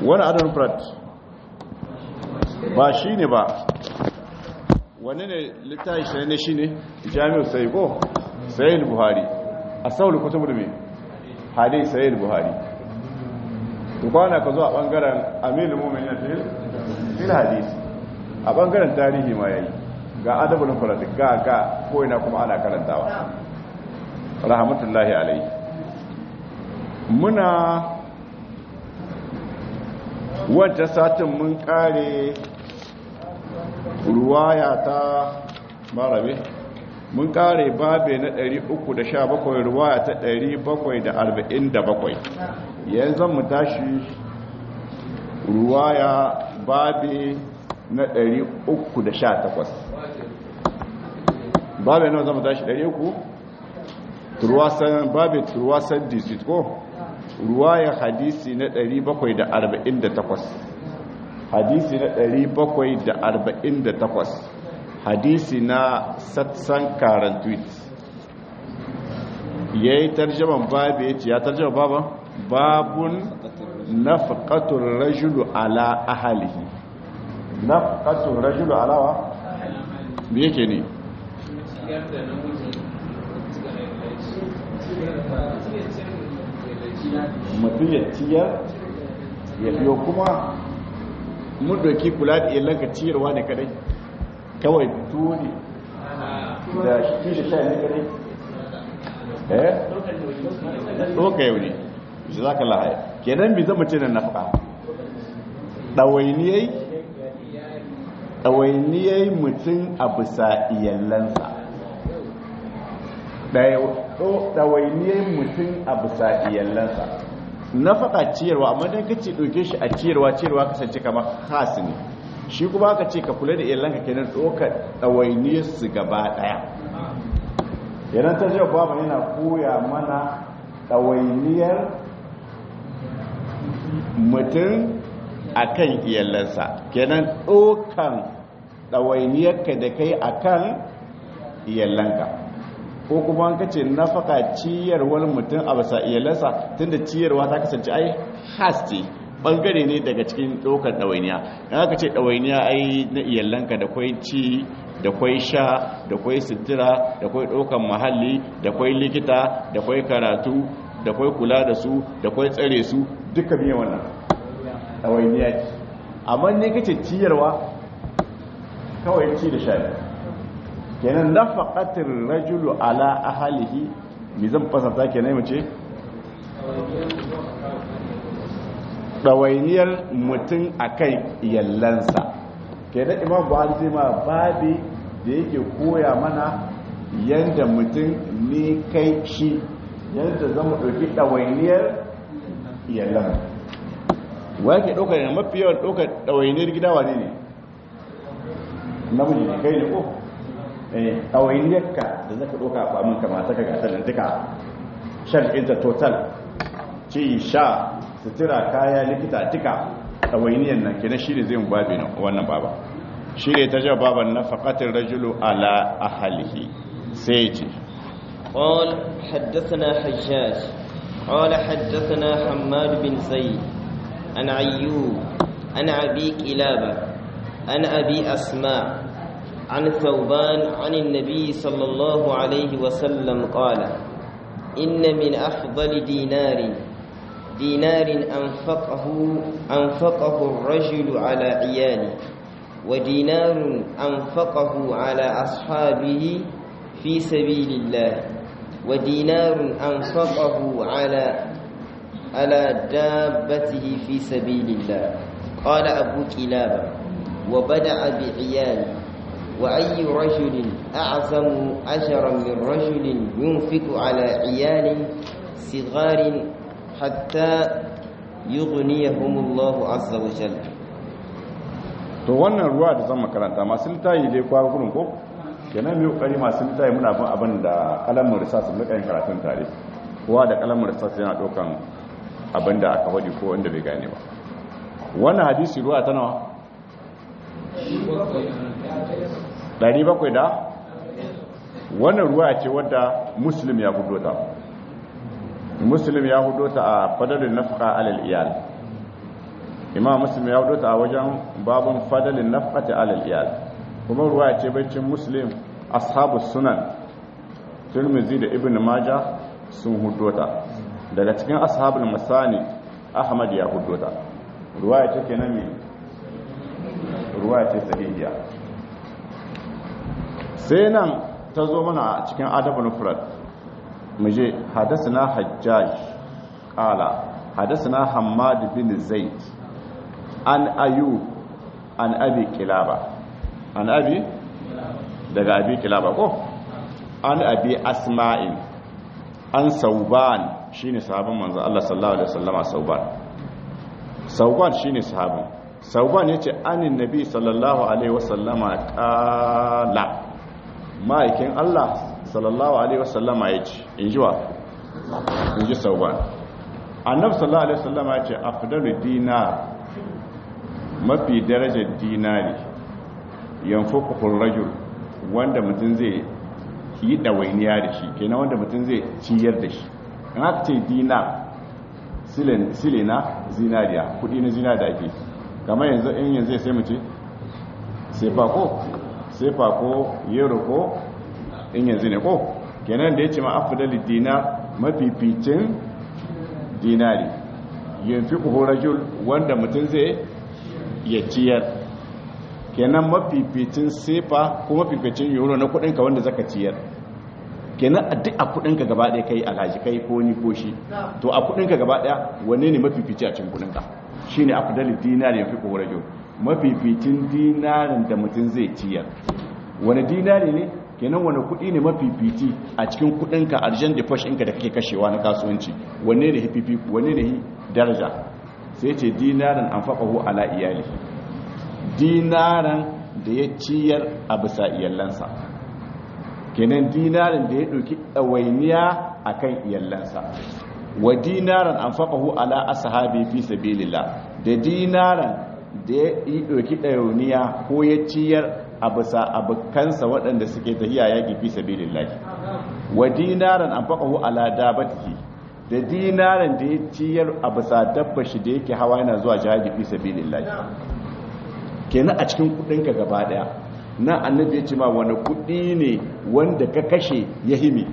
wani adon frat ba shi ne ba wani ne littafi shi ne shi ne jami'ar sai ko sayil buhari a saulu kutubu da mai hadai sayil buhari kwana ka zo a bangaren aminu mumin ya fil hadisi a bangaren tarihi ma yayi ga adabul farad ga ga ko ina kuma ana karantawa rahmatullahi alaihi muna wata satin mun kare ruwaya ta marabe mun kare babe na 317 ruwaya ta 747 yanzu mu tashi ruwaya babe na 318 babe na zama tashi 300 turwasan babe turwasan disit ko ruwaya hadisi na 748 hadisi na 748 hadisi na satsan karan tweet ya yi tarjaman babu ya ce ya tarjama baba babun nafqatul rajulu ala ahalihi nafqatul rajulu ala wa me yake ne mutum ya ciyar ya biyo kuma mun doki kula da ilanka ciyarwa ne kadai kawai tuni da shi da sha ne kadai eh ɗoka yau ne shi za ka lahaya kenan bi zama ce na nafka ɗawainiyai ɗawainiyai mutum a bisa iyallansa ɗawainiyai mutum a bisa iyallansa nafaka ciyarwa amma dan kace ɗauke shi a ciyarwa ciyarwa kasance kamar khas ne shi kuma aka ce ka kula da iyalanka kenan ɗaukar ɗawainiyar su gaba ɗaya idan ta jiya babu yana koya mana ɗawainiyar mutum a kan iyalansa kenan ɗaukan ɗawainiyarka da kai a kan iyalanka ko kuma an kace nafaka ciyarwar mutum a basa iyalansa tunda ciyarwa ta kasance ai has ce bangare ne daga cikin ɗaukar ɗawainiya in aka ce ɗawainiya ai na iyalanka da kwai ci da kwai sha da kwai sutura da kwai ɗaukar muhalli da kwai likita da kwai karatu da kwai kula da su da kwai tsare su duka biyan wannan ɗawainiya ce amma ne kace ciyarwa kawai ci da sha kenan nafaqatir rajulu ala ahlihi mi zan fasata kenan mace dawainiyar mutum akai yallansa kenan imam buhari sai ma babi da yake koya mana yanda mutum ne kai shi yanda zama dauki dawainiyar yallan wa ke daukar mafi yawan daukar dawainiyar gida wane ne namiji ne kai ne ko ɗawainiyarka da zaka ɗauka a kwamin kamata ka gasar duka shan inta total ci sha sutura kaya likita duka ɗawainiyar nan kenan shi ne zai mu babi na wannan baba shi ne ta jawa baban na faƙatin rajulu ala ahalihi sai ce قال حدثنا حجاج قال حدثنا حماد بن زيد عن عيوب عن أبي كلابة عن أبي أسماء عن ثوبان عن النبي صلى الله عليه وسلم قال إن من أفضل دينار دينار أنفقه أنفقه الرجل على عياله ودينار أنفقه على أصحابه في سبيل الله ودينار أنفقه على على دابته في سبيل الله قال أبو كلابة وبدأ بعياله وأي رجل أعظم أجرا من رجل ينفق على عيال صغار حتى يغنيهم الله عز وجل to wannan ruwa da zan makaranta masu littayi dai kwa gudun ko kenan mai kokari masu littayi muna bin abin da kalamin risas mu yin karatun tare kowa da kalamin risas yana dokan abin da aka faɗi ko wanda bai gane ba wannan hadisi ruwa ta nawa 700 da wannan ruwa ce wadda muslim ya hudo ta muslim ya hudo ta a fadalin nafaka alal iyal imam muslim ya wuce a wajen babun fadalin nafqati alal iyal kuma ruwaya ce baccin muslim ashabu sunan tirmidhi da ibn majah sun hudota daga cikin ashabul masani ahmad ya hudota ruwaya ce kenan ne ruwaya ce sahihiya sai nan ta zo mana a cikin adabul mufrad muje hadathana hajjaj qala hadathana hammad bin zaid an ayub an abi kilaba an abi daga abi kilaba ko an abi asma'in an sauban shine sahabin manzo Allah sallallahu alaihi wasallama sauban sauban shine sahabin sauban yace anin nabi sallallahu alaihi wasallama qala ma'aikin Allah sallallahu alaihi wasallama yace injiwa inji sauban annabi sallallahu alaihi wasallama yace afdalu dinar mafi darajar dinari yanfuqul rajul wanda mutum zai yi ɗawainiya da shi kenan wanda mutum zai ciyar da shi in haka ce dina sile na zinariya kudi na zina da ake kamar yanzu in yanzu sai mace sefa ko sefa ko yero ko in yanzu ne ko kenan da ya ce ma afidali dina mafificin dinari yin fi rajul wanda mutum zai ya ciyar kenan mafificin sefa ko mafificin euro na kudinka wanda zaka ciyar kenan a duk a kudinka gaba daya kai alhaji kai ko ni ko shi to a kudinka gaba daya wanne ne mafifici a cikin kudinka shine afdalul dinar yafi ko rajo mafificin dinarin da mutum zai ciyar wani dinari ne kenan wani kudi ne mafifici a cikin kudinka arjan da fash ɗinka da kake kashewa na kasuwanci wanne ne hififi wanne ne daraja sai ce dinarin anfaqahu ala iyali dinaran da ya ciyar a bisa iyalansa kenan dinaran da ya ɗauki ɗawainiya a kan iyalansa wa dinaran an faƙahu ala ashabi fi sabilillah da dinaran da ya yi ɗauki ɗawainiya ko ya ciyar a bisa abokansa waɗanda suke tafiya yaƙi fi sabilillah wa dinaran an faƙahu ala dabatihi da dinaran da ya ciyar a bisa dabba shi da yake hawa yana zuwa jihadi fi sabilillah kenan a cikin kudinka gaba daya na annabi ya ce ma wani kudi ne wanda ka kashe ya himi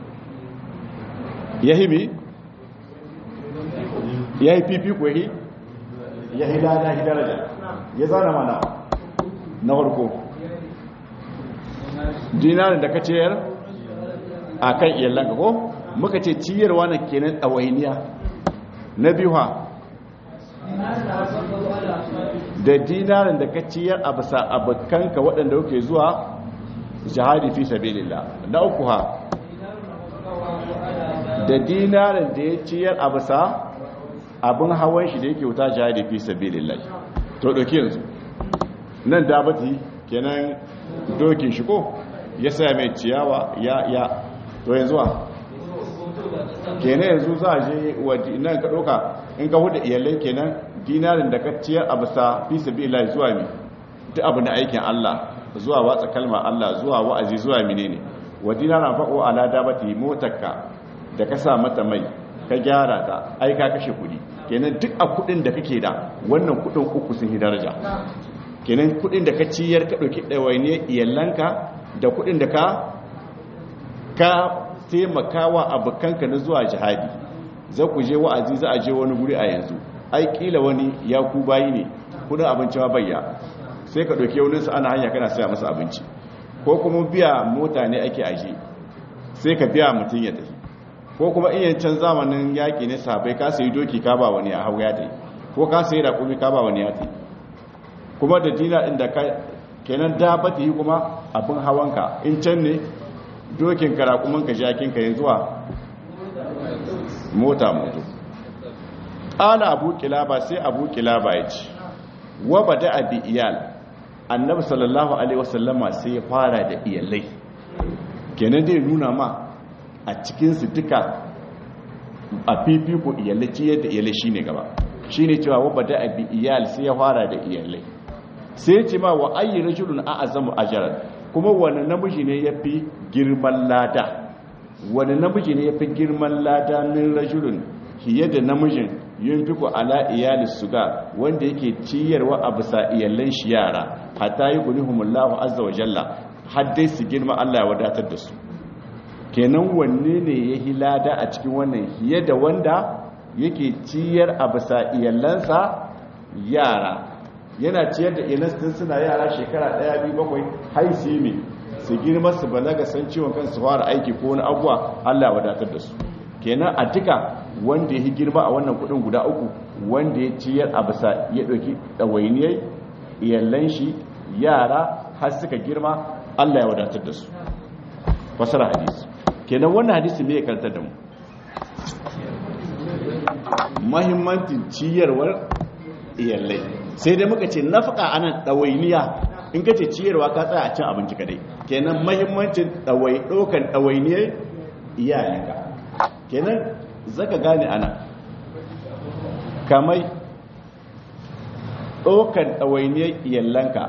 ya himi ya yi fifi ko yi ya yi lada ya daraja ya zana mana na farko dinarin da ka ciyar a kan iyalanka ko muka ce ciyarwa na kenan ɗawainiya na biyu ha da dinarin da ka ciyar a bisa abokanka waɗanda kuke zuwa jihadi fi sabilillah na uku ha da dinarin da ya ciyar a bisa abin hawan shi da yake wuta jihadi fi sabilillah to ɗauki yanzu nan dabati kenan dokin shi ko ya sa mai ciyawa ya ya to yanzu wa kenan yanzu za a je nan ka ɗauka in ka huda iyalai kenan dinarin da ka ciyar a bisa fi sabilillah zuwa mi duk abu na aikin Allah zuwa watsa kalma Allah zuwa wa'azi zuwa menene wa dinaran fa'o ala dabati motarka da ka sa mata mai ka gyara ta ai ka kashe kudi kenan duk a kudin da kake da wannan kudin uku sun yi daraja kenan kudin da ka ciyar ka dauki dawaine iyalanka da kudin da ka ka taimakawa abokanka na zuwa jihadi za ku je wa'azi za a je wani guri a yanzu ai kila wani ya ku bayi ne kudin abinci ma bayya sai ka ɗauki yauninsa ana hanya kana saya masa abinci ko kuma biya mota ne ake aje sai ka biya mutum ya tafi ko kuma in yancan zamanin yaƙi ne sabai ka sayi doki ka ba wani a hau ya tafi ko ka sayi raƙumi ka ba wani ya tafi kuma da dina ɗin da ka kenan da ba ta yi kuma abin hawanka in can ne dokin ka raƙumin ka jakin ka yanzu a mota moto ƙala abu kilaba sai abu kilaba ya ce wa ba da abi iyal annabi sallallahu alaihi wasallama sai ya fara da iyalai kenan dai nuna ma a cikinsu duka a fifiko iyalai ciyar da iyalai shine gaba shine cewa wa ba da abi iyal sai ya fara da iyalai sai ya ce ma wa ayi rajulun a azamu ajaran kuma wani namiji ne ya fi girman lada wani namiji ne ya fi girman lada min rajulun fiye da namijin yunfiku ala iyali suga wanda yake ciyarwa a bisa iyalan shi yara hatta yughnihumullahu azza wa jalla har dai su girma Allah ya wadatar da su kenan wanne ne ya hilada a cikin wannan hiye da wanda yake ciyar a bisa iyalansa yara yana ciyar da iyalansa suna yara shekara ɗaya biyu bakwai har su yi su girma su balaga san ciwon kansu fara aiki ko wani abuwa Allah ya wadatar da su kenan a duka wanda ya girma a wannan kudin guda uku wanda ya ciyar a bisa ya ɗauki ɗawainiyar iyalan shi yara har suka girma Allah ya wadatar da su fasara hadisi kenan wannan hadisi me ya karantar da mu mahimmancin ciyarwar iyalai sai dai muka ce nafaka anan ɗawainiya in ka ce ciyarwa ka tsaya a cin abinci kadai kenan mahimmancin ɗawai ɗaukan ɗawainiyar iyalinka kenan zaka gane ana kamai ɗaukan ɗawainiyar iyalanka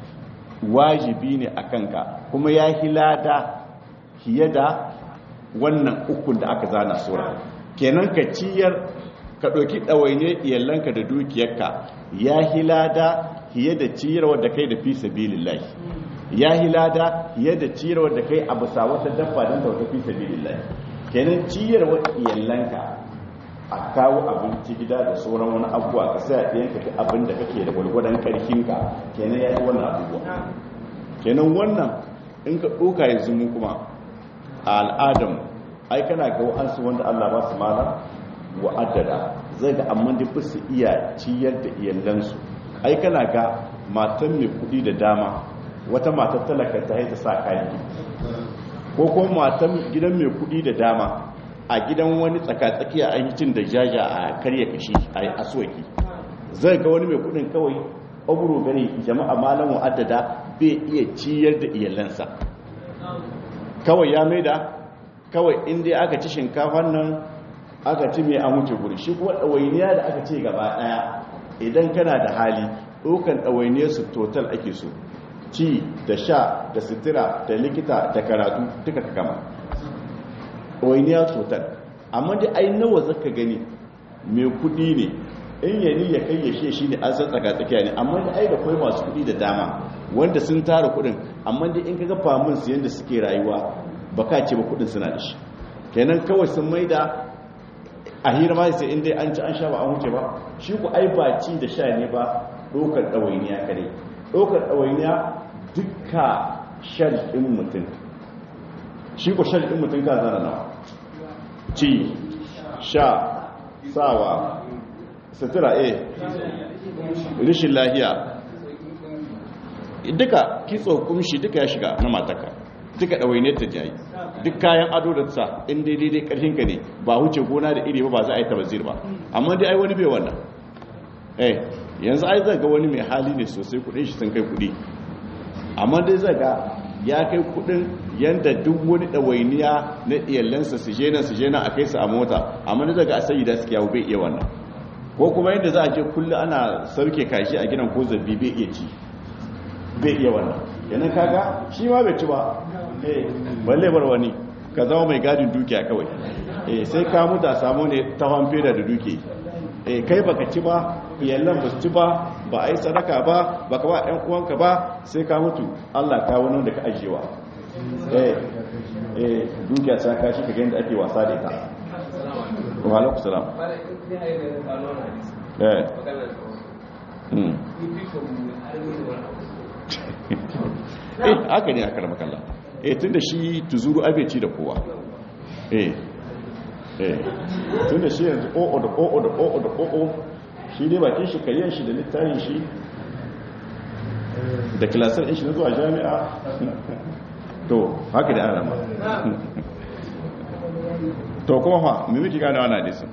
wajibi ne a kanka kuma ya hilada fiye da wannan ukun da aka zana sura kenan ka ciyar ka ɗauki ɗawainiyar iyalanka da dukiyarka ya hilada fiye da ciyarwar da kai da fi sabilillahi ya hilada fiye da ciyarwar da kai a bisa wata dabba don ta wata fi sabilillahi kenan ciyarwar iyalanka a kawo abinci gida da sauran wani abubuwa ka sai a ɗiyanka ta abin da kake da gwalgwadon ƙarfinka kenan ya yi wannan abubuwa kenan wannan in ka ɗoka yanzu mu kuma a al'adam ai kana ga wa'ansu wanda allah ba su mana wa'addada zai ga amma da fi su iya ciyar da iyalansu ai kana ga matan mai kuɗi da dama wata matar talaka ta haita sa kayan ko kuma matan gidan mai kuɗi da dama a gidan wani tsakatsakiya an yi cin da jaja a karya kashi a yi aswaki zai ga wani mai kudin kawai oburu gani jama'a malam wa'addada bai iya ciyar da iyalansa kawai ya mai da kawai inda aka ci shinkafan nan aka ci mai an wuce guri shi kuma ɗawainiya da aka ce gaba ɗaya idan kana da hali ɗaukan ɗawainiyar su total ake so ci da sha da sitira da likita da karatu duka ka kama ɗawainiya total amma dai ai nawa zaka gani mai kudi ne in yani ya kai ya shi shi ne an san tsaka tsakiya ne amma da ai da kai masu kudi da dama wanda sun tara kudin amma dai in kaga famin su yanda suke rayuwa baka ce ba kudin suna da shi kenan kawai sun maida a hira ma sai in dai an ci an sha ba an wuce ba shi ku ai ba ci da sha ne ba ɗaukar ɗawainiya kare ɗaukar ɗawainiya dukka shal ɗin mutum shi ku shal ɗin mutum ka zana nawa ci sha sawa sutura a rishin lahiya duka kitso kumshi duka ya shiga na mataka duka ɗawainiyar ta jayi duk kayan ado da sa in daidai dai ƙarfin ka ne ba wuce gona da iri ba ba za a yi tabazir ba amma dai ai wani bai wannan eh yanzu ai zai ga wani mai hali ne sosai kudin shi sun kai kudi amma dai zai ga ya kai kudin yanda duk wani ɗawainiya na iyalansa su je nan su je nan a kai su a mota amma dai zai ga a sayi da suke yawo bai iya wannan ko kuma yadda za a je kullum ana sauke kashi a gidan ko zabbi bai iya ci bai iya wannan yanan kaga shi ma bai ci ba eh balle bar wani ka zama mai gadin dukiya kawai eh sai ka mutu a samu ne ta feda da duke eh kai baka ci ba iyalan ba su ci ba ba a yi sadaka ba baka ba ɗan uwanka ba sai ka mutu Allah ka wani da ka ajiyewa eh eh dukiya ta kashi ka ga yadda ake wasa da ita wa alaikum salam eh hmm eh haka ne aka rama kalla eh tunda shi tuzuru abeci da kowa eh eh tunda shi yanzu o'o da o'o da o'o da o'o shi ne bakin shi kayan shi da littafin shi da kilasar shi na zuwa jami'a to haka da ana ma to kuma fa me muke gane wannan hadisin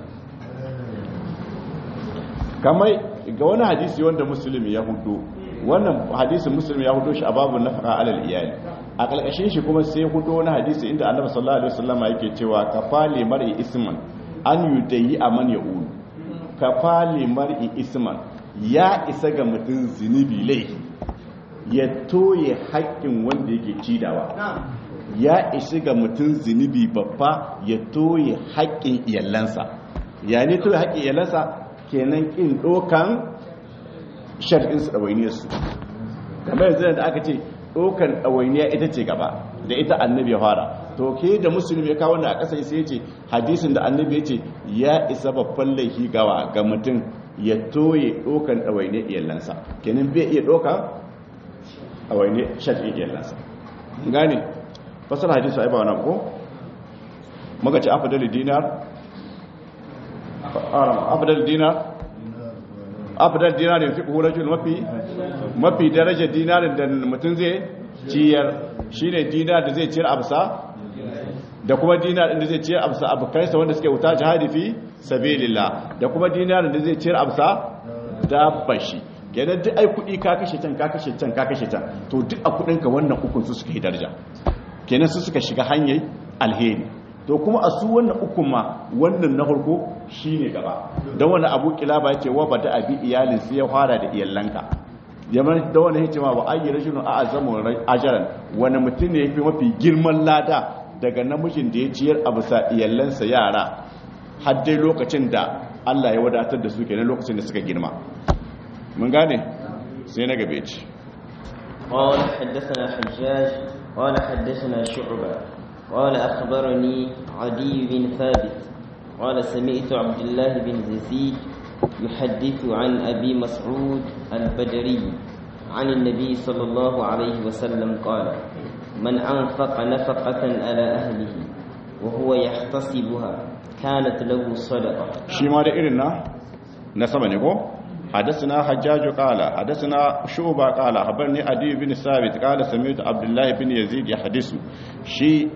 kamar ga wani hadisi wanda musulmi ya hudu wannan hadisin musulmi ya hudu shi a babu nafaka alal iyali a kalkashin shi kuma sai hudu wani hadisi inda annabi sallallahu alaihi wasallam yake cewa kafali mar'i isman an yudayi aman ya'ulu kafali mar'i isman ya isa ga mutum zinubi laifi ya toye haƙƙin wanda yake cidawa ya isa ga mutum zinubi babba ya toye haƙƙin iyalansa ya ne toye haƙƙin iyalansa kenan kin dokan shar'in su dawainiyar su kamar yanzu da aka ce dokan dawainiya ita ce gaba da ita annabi ya fara to ke da musulmi ya kawo a ƙasa sai ya ce hadisin da annabi ya ce ya isa babban laifi gawa ga mutum ya toye dokan dawainiyar iyalansa kenan bai iya doka dawainiyar shar'in iyalansa gane fasar hadisi ai ba wannan ko muka ce afdal dinar afdal dinar afdal dinar da fiqhu rajul mafi mafi daraja dinarin da mutum zai ciyar shine dinar da zai ciyar absa da kuma dinar da zai ciyar absa abukaisa wanda suke wuta jihadi fi sabilillah da kuma dinar da zai ciyar absa dabbashi kenan duk ai kudi ka kashe can ka kashe can ka kashe can to duk a kudin ka wannan ukun su suka yi daraja kenan su suka shiga hanyar alheri to kuma a su wannan ukun ma wannan na farko shine gaba don wani abu kilaba ya ce wa bada abi iyalin sai ya fara da iyalanka yaman da wani hikima ba ayi rajulun a azamu ajaran wani mutum ne yafi mafi girman lada daga namijin da ya ciyar a bisa iyalansa yara har dai lokacin da Allah ya wadatar da su kenan lokacin da suka girma mun gane sai na gabe ci قال حدثنا حجاج قال حدثنا شعبة قال أخبرني عدي بن ثابت قال سمعت عبد الله بن يزيد يحدث عن أبي مسعود البدري عن النبي صلى الله عليه وسلم قال من أنفق نفقة على أهله وهو يحتسبها كانت له صدقة شيما da irin na na sama ne ko حدثنا حجاج قال حدثنا شعبة قال خبرني عدي بن ثابت قال سمعت عبد الله بن يزيد يحدث شي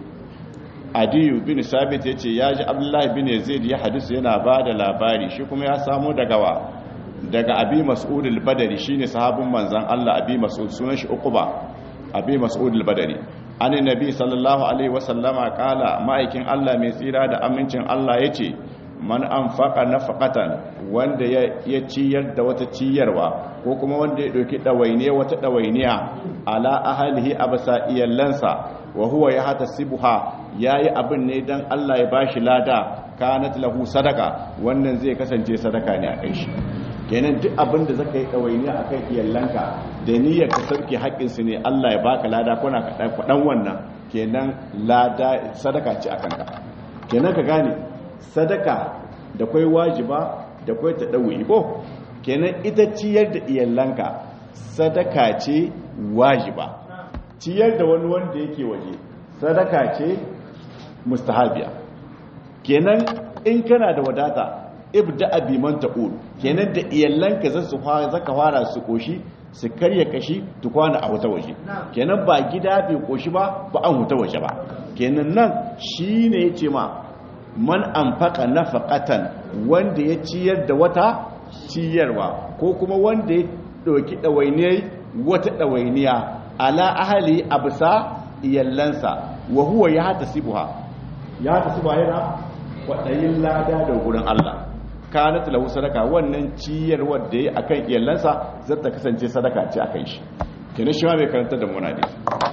عدي بن ثابت yace yaji Abdullah bin Yazid ya hadisu yana bada labari shi kuma ya samu daga wa daga Abi Mas'ud al-Badri shine sahabin manzon Allah Abi Mas'ud sunan shi Uqba Abi Mas'ud al-Badri annabi nabi sallallahu alaihi wasallama kala ma'aikin Allah mai tsira da amincin Allah yace man anfaqa nafaqatan wanda ya ciyar da wata ciyarwa ko kuma wanda ya dauki dawainiya wata dawainiya ala ahlihi abasa iyallansa wa huwa yahtasibuha yayi abin ne dan Allah ya bashi lada kanat lahu sadaka wannan zai kasance sadaka ne a kai shi kenan duk abin da zaka yi dawainiya akan iyallanka da niyyar ka sauke haƙƙin su ne Allah ya baka lada kuna ka dan wannan kenan lada sadaka ce akan ka kenan ka gane sadaka da kwai wajiba da kwai ta ɗauyi ko kenan ita ciyar da iyalanka sadaka ce wajiba ciyar da wani wanda yake waje sadaka ce mustahabiya kenan in kana da wadata ibda abi man ta'ul kenan da iyalanka za su fara zaka fara su koshi su karya kashi tukwana a wuta waje kenan ba gida bai koshi ba ba an wuta waje ba kenan nan shine yace ma man anfaqa nafaqatan wanda ya ciyar da wata ciyarwa ko kuma wanda ya doki dawainiyar wata dawainiya ala ahli absa iyallansa wa huwa ya hatasibuha ya hatasibuha yana kwadayin lada da gurin Allah kanat lahu sadaka wannan ciyarwar da yayi akan iyallansa zata kasance sadaka ce akan shi kenan shi ma bai karanta da mu hadisi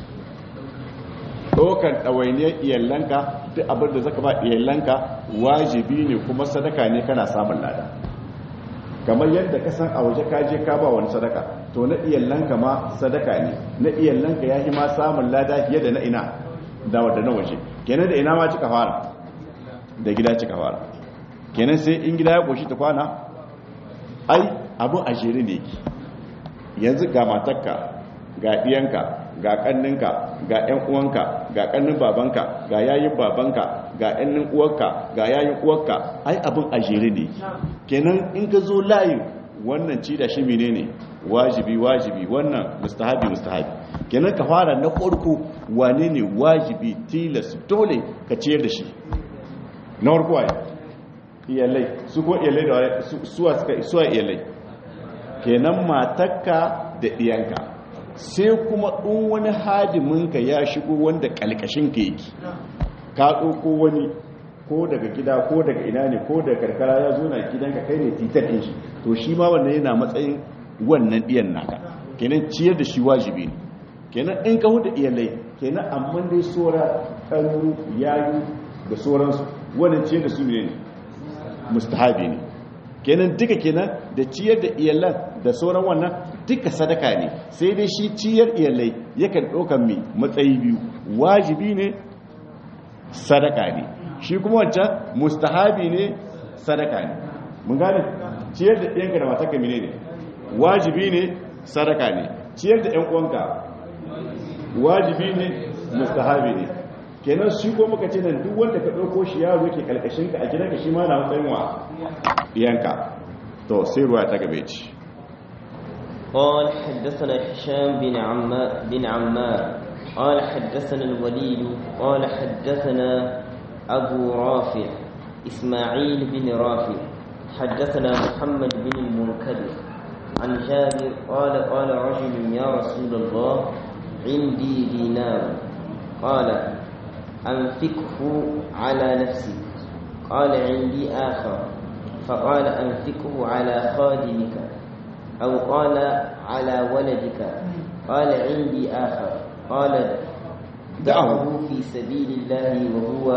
ɗaukar ɗawainiyar iyalanka duk abin da zaka ba iyalanka wajibi ne kuma sadaka ne kana samun lada kamar yadda ka san a waje ka je ka ba wani sadaka to na iyalanka ma sadaka ne na iyalanka ya ma samun lada fiye da na ina da wadda na waje kenan da ina ma cika fara da gida cika fara kenan sai in gida ya koshi ta kwana ai abin a jere ne ki yanzu ga matakka ga ɗiyanka ga ƙanninka ga 'yan uwanka ga ƙannin babanka ga yayin babanka ga 'yannin uwarka ga yayin uwarka ai abin a jere ne kenan in ka zo layin wannan ci da shi menene wajibi wajibi wannan mustahabi mustahabi kenan ka fara na farko wane ne wajibi tilas dole ka ciyar da shi na farko waye iyalai su ko iyalai da suwa suka suwa iyalai kenan matakka da diyanka sai kuma ɗin wani hadiminka ya shigo wanda ƙalƙashinka yake ka ɗauko wani ko daga gida ko daga ina ne ko daga karkara ya zo na gidanka kai ne titar ɗin shi to shi ma wannan yana matsayin wannan ɗiyan naka kenan ciyar da shi wajibi ne kenan in ka huda iyalai kenan amma dai sora ƙarnu yayu da sauransu wannan ciyar da su ne mustahabi ne kenan duka kenan da ciyar da iyalan da sauran wannan duka sadaka ne sai dai shi ciyar iyalai yakan ɗaukan mai matsayi biyu wajibi ne sadaka ne shi kuma wancan mustahabi ne sadaka ne mun gane ciyar da ɗiyanka da matarka mine ne wajibi ne sadaka ne ciyar da ‘yan uwanka wajibi ne mustahabi ne kenan shi ko muka ce nan duk wanda ka ɗauko shi yaro ke kalkashinka a gidanka shi ma na matsayin wa ɗiyanka to sai ruwa ta gabe ci قال حدثنا هشام بن عمار بن عمار قال حدثنا الوليد قال حدثنا أبو رافع إسماعيل بن رافع حدثنا محمد بن المنكدر عن جابر قال قال رجل يا رسول الله عندي دينار قال أنفقه على نفسي قال عندي آخر فقال أنفقه على خادمك أو قال على ولدك قال عندي آخر قال دعه في سبيل الله وهو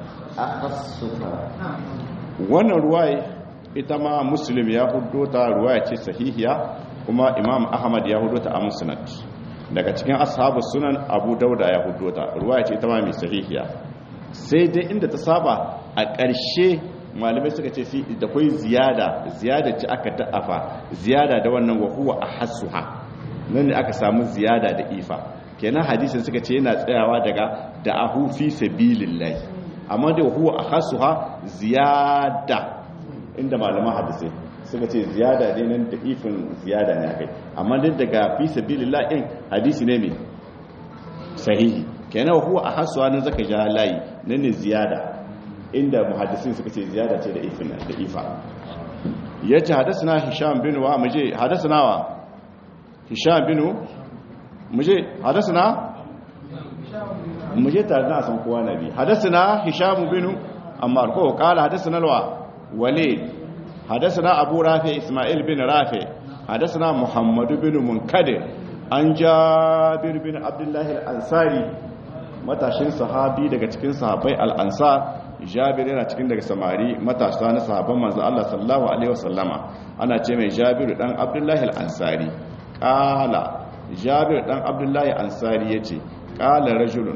أخصها wannan ruwaya ita ma muslim ya hudo ta ruwaya ce sahihiya kuma imam ahmad ya hudo ta a musnad daga cikin ashabu sunan abu dauda ya hudo ta ruwaya ce ita ma mai sahihiya sai dai inda ta saba a ƙarshe malamai suka ce da kwai ziyada ziyada ce aka da'afa ziyada da wannan wahuwa a hasuha nan ne aka samu ziyada da ifa kenan hadisin suka ce yana tsayawa daga da ahu fi sabilillahi amma da huwa a hasuha ziyada inda malaman hadisai suka ce ziyada ne nan da ifin ziyada ne akai amma duk daga fi sabilillah din hadisi ne mai sahihi kenan huwa a hasuha nan zaka ja layi nan ne ziyada inda muhaddisin suka ce ziyada ce da ifin da ifa yace hadathana hisham bin wa muje hadathana wa hisham bin muje hadathana muje tare da san kowa nabi hadathana hisham bin ammar ko kala hadathana wa walid hadathana abu rafi isma'il bin rafi hadathana muhammad bin munkadir an jabir bin abdullah al-ansari matashin sahabi daga cikin sahabbai al-ansar jabir yana cikin daga samari matasa na sahabban manzo Allah sallallahu alaihi wasallama ana ce mai jabir dan abdullahi al-ansari qala jabir dan abdullahi ansari yace qala rajulun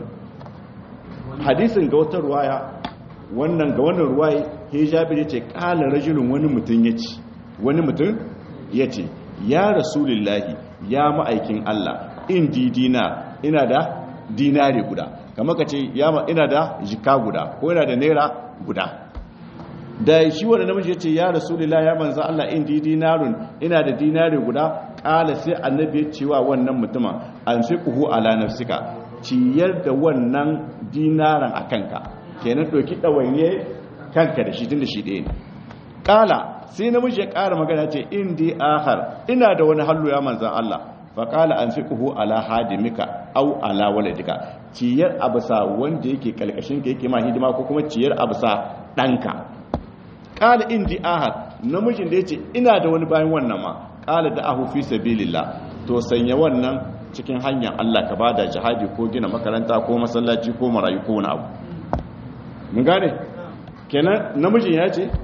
hadisin ga wata ruwaya wannan ga wannan ruwaya he jabir yace qala rajulun wani mutum yace wani mutum yace ya rasulullahi ya ma'aikin Allah in didina ina da dinari guda kamar ka ce ina da jika guda ko ina da naira guda da shi wanda namiji ya ce ya rasulullah ya manza Allah in di dinarun ina da dinari guda kala sai annabi ya cewa wannan mutumin an fi kuhu ala nafsika ciyar da wannan dinaran a kanka kenan ɗauki ɗawainiye kanka da shi tun da shi ɗaya ne kala sai namiji ya ƙara magana ce in di ahar ina da wani hallu ya manzan Allah faƙala an fi kuhu ala hadimika au ala waladika ciyar abusa wanda yake kalkashin ka yake ma hidima ko kuma ciyar abusa ɗanka ƙala in ji ahad namijin da ya ce ina da wani bayan wannan ma ƙala da ahu fi sabilillah to sanya wannan cikin hanyar Allah ka ba da jihadi ko gina makaranta ko masallaci ko marayu ko wani abu mun gane kenan namijin ya ce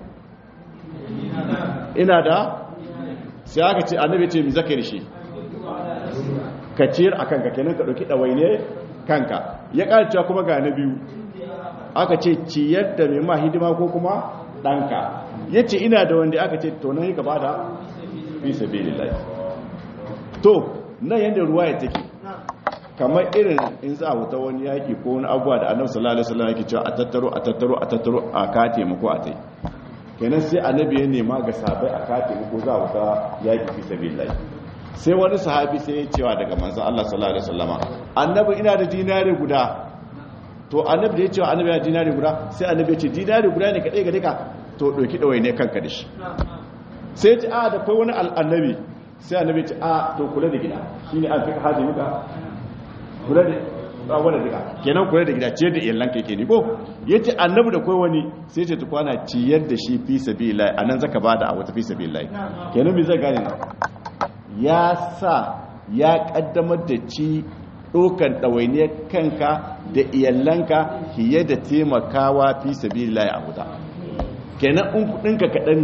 ina da sai aka ce annabi ce mi zaka da shi ka ciyar a kanka kenan ka ɗauki ɗawaine kanka ya ƙarciya kuma ga na biyu aka ce ciyar da mai ma hidima ko kuma ɗanka ya ce ina da wanda aka ce to nan yi gaba da fi sabi lillahi to nan yadda ruwa ya take kamar irin in za a wuta wani yaƙi ko wani abuwa da annabi sallallahu alaihi wasallam yake cewa a tattaro a tattaro a tattaro a ka taimako a tai kenan sai annabi ya nema ga sabai a ka taimako za a wuta yaƙi fi sabi lillahi sai wani sahabi sai ya cewa daga manzan Allah sallallahu alaihi wasallama annabi ina da dinari guda to annabi da ya cewa annabi yana dinari guda sai annabi ya ce dinari guda ne kadai ga duka to doki dawai ne kanka da shi sai ya ce a da kai wani annabi sai annabi ya ce a to kula da gida shine an fi hadi muka kula da tsawon da duka kenan kula da gida ciyar da iyalan kai ke ni ko yace annabi da kai wani sai ce tukwana ciyar da shi fi sabilillah anan zaka bada a wata fi sabilillah kenan me zai gane ya sa ya kaddamar da ci ɗokan ɗawainiyar kanka da iyalanka fiye da taimakawa fi sabi laye a wuta kenan in kudinka kaɗan ne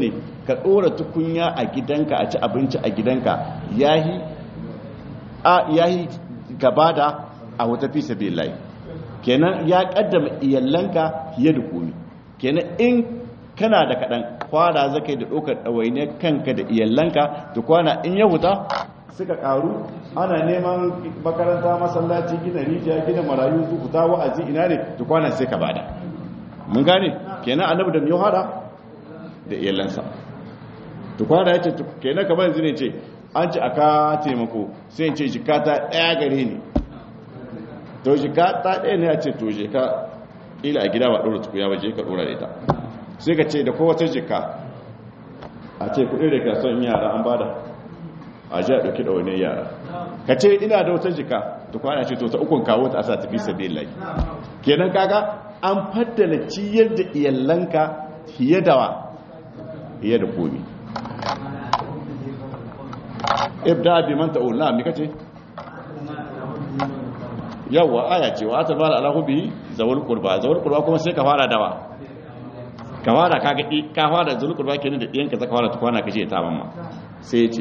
ka ɗora tukunya a gidanka a ci abinci a gidanka yahi a yahi gaba da a wata fi sabilillahi kenan ya kaddama iyalanka fiye da komi kenan in kana da kaɗan kwana zaka yi da ɗaukar ɗawaine kanka da iyalanka da kwana in ya huta suka ƙaru ana neman makaranta masallaci gina rijiya gina marayu su huta wa'azi ina ne da kwana sai ka bada mun gane kenan annabi da miyo hada da iyalansa to kwana ya ce kenan kamar yanzu ne ce an ci aka taimako sai ce jikata ɗaya gare ni to jikata ɗaya ne ya ce to jika ila a gida ba ɗora tukuya ba je ka ɗora da ita sai ka ce da kowace jika a ce kuɗi da kasuwan yara an bada a ji a ɗauki da wani yara ka ce ina da wata jika to kwana ce to ta ukun kawo ta asa tafi sabi lai kenan kaga an faddala ciyar da iyalanka fiye da wa fiye da komi ibda bi man ta'ul na mi kace yawa aya ce wa ta bala ala hubi zawul qurba zawul qurba kuma sai ka fara dawa ka fara kaga ka fara zawul qurba kenan da diyanka zaka fara tukwana kace ta mamma sai ya ce